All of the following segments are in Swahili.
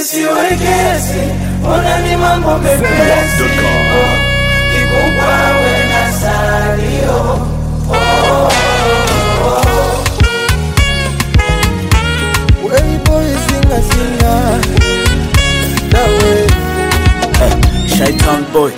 isiwekesi, ona ni mambo mepesi, kikubwa we na salio Way boy singa singa Dawe Shaitan boy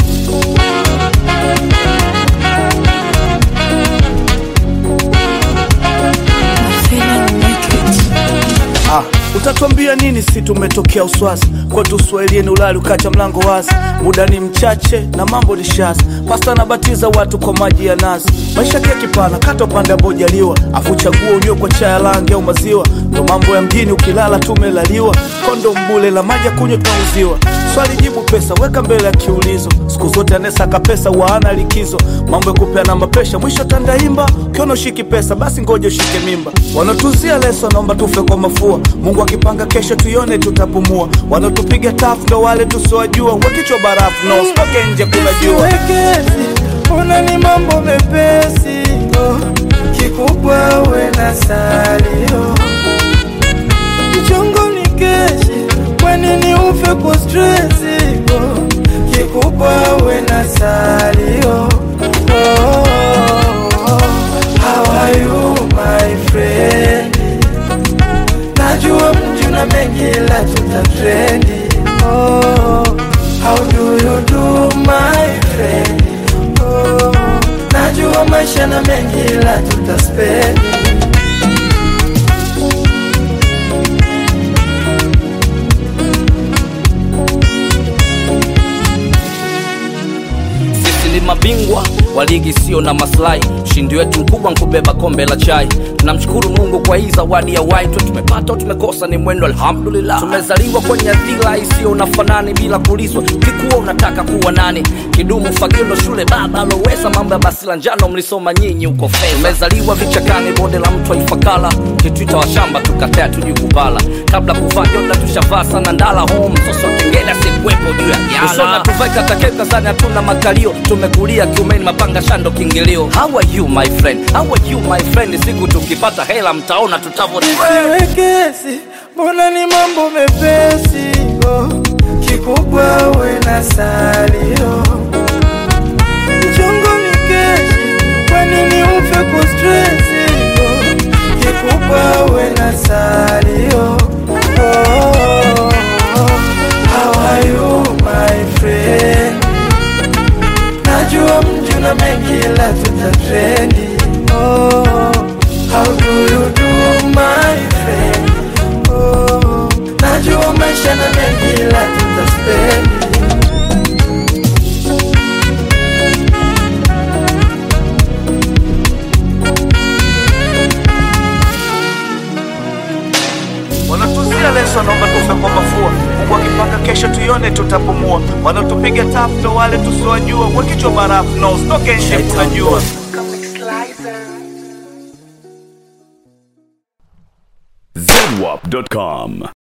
Ah, utatuambia nini si tumetokea uswazi kwetu uswahilini ulali ukacha mlango wazi muda ni mchache na mambo ni shazi pasta anabatiza watu kwa maji ya nazi maisha kia kipana kata upande ambojaliwa afu chagua unywe kwa chaya langi au maziwa ndo mambo ya mjini ukilala tumelaliwa kondo mbule la maji ya kunywa tunauziwa swali jibu pesa weka mbele ya kiulizo siku zote anesaka pesa waana likizo mambo ya kupeana mapesha mwisho tandaimba ukiona ushiki pesa basi ngoja ushike mimba wanatuzia leso naomba tufe kwa mafua mungu akipanga kesho tuione tutapumua wanaotupiga tafu ndo wale tusiwajua wakichwa barafu na usitoke nje kuna jua Siwekezi, ona ni mambo mepesi, oh, kikubwa we na salio mchongo ni keshi, kwa nini ufe kwa stresi, oh, kikubwa we na salio oh, how are you my friend Najua mji una mengi la tutatrendi oh, How do you do my friend oh, Najua maisha na mengi la tutaspendi sisi ni mabingwa wa ligi sio na maslahi ushindi wetu mkubwa nkubeba kombe la chai tunamshukuru mungu kwa hii zawadi ya waitwe tumepata au tumekosa ni mwendo alhamdulillah tumezaliwa kwenye dhila isiyo na fanani bila kulizwa kikuwa unataka kuwa nani kidumu fagio ndo shule baba aloweza mambo ya basi la njano mlisoma nyinyi huko fedha tumezaliwa vichakani bonde la mtu aifakala kitwita wa shamba tukatea tuji kupala kabla kuvaa joda tushavaa sana ndala home soso kengele asikuwepo juu ya jana tuvaika takeka sana hatuna makalio tumekulia kiumeni mapanga shando kingilio how are you my friend how are you my friend siku tukipata hela mtaona tutavo Siwekezi, mbona ni mambo mepesi oh, kikubwa we na salio mchongo ni keshi, kwa nini ufe kwa stresi oh, kikubwa we na salio oh, how are you my friend Najua mji una mengi la tutatrendi oh, How do you do my friend oh, Najua maisha na mengi la tutaspendi wanatuzia leso naomba tufe kwa mafua mungu akipanga kesho tuione tutapumua wanaotupiga tafu ndo wale tusiwajua wakichwa barafu na usitoke nje kuna jua zedwap.com